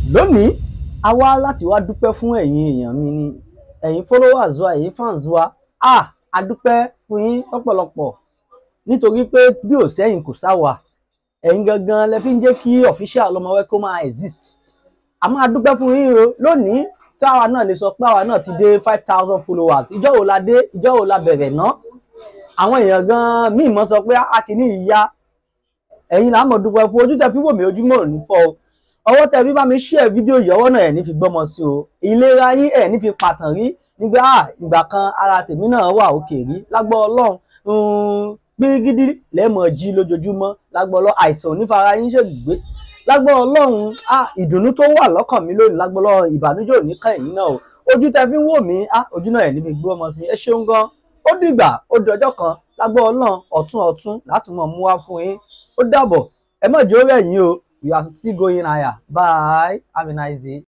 lónìí a wá láti wá dúpẹ́ fún ẹ̀yin èèyàn mi ni ẹ̀yin followers wa ẹ̀yin fans wa ah a dúpẹ́ fún yín lọ́pọ̀lọpọ̀ nítorí pé bí ò sẹ́yìn kò sáwà ẹ̀yin gangan lẹ fi ń jẹ́ kí official Ọlọ́mọ Wẹ́kọ́ máa exist a máa dúpẹ́ fún yín o lónìí tí àwa náà lè sọ pé àwa náà ti dé five thousand followers ìjọ́ wo la dé ìjọ́ wo la bẹ̀rẹ̀ ná àwọn èèyàn gan míì mọ́ sọ pé a kì í ní ìyá ẹ̀yin làá mọ̀ dúpẹ́ fún ojú tẹ fi wò mí ojúmọ́ ò ní fọ́ o ọwọ́ tẹ fi bá mi share fídíò yìí ọwọ́ náà ẹ̀ ní fi gbọ́mọ sí o ìlera yín ẹ̀ ní fi pàtàn rí nígbà ìgbà kan ara tèmi náà wà òkè rí lágbọ́ ọlọ́run gbígídí lẹ́mọ̀ jí lójoojúmọ́ lágbọ́ ọlọ́run àìsàn onífara yín ṣègbè lágbọ́ ọlọ́run ìdùnnú tó wà lọ́kàn mi lónìí lágbọ́ ọlọ́run ìbànújẹ́ ò ní kàn yín náà o ojú tẹ fi ń wò mí ojú náà ẹ̀ ní fi gbọ́mọ sí ẹ ṣeun gan ó dìgbà ó di ọjọ́ kan lágbọ́ ọlọ́run ọ̀tún ọ̀tún láti mọ̀ mú wá fún yín ó dàbọ̀ ẹ má jẹ́ ó rẹ̀ yín o we are still going higher bye have a nice day.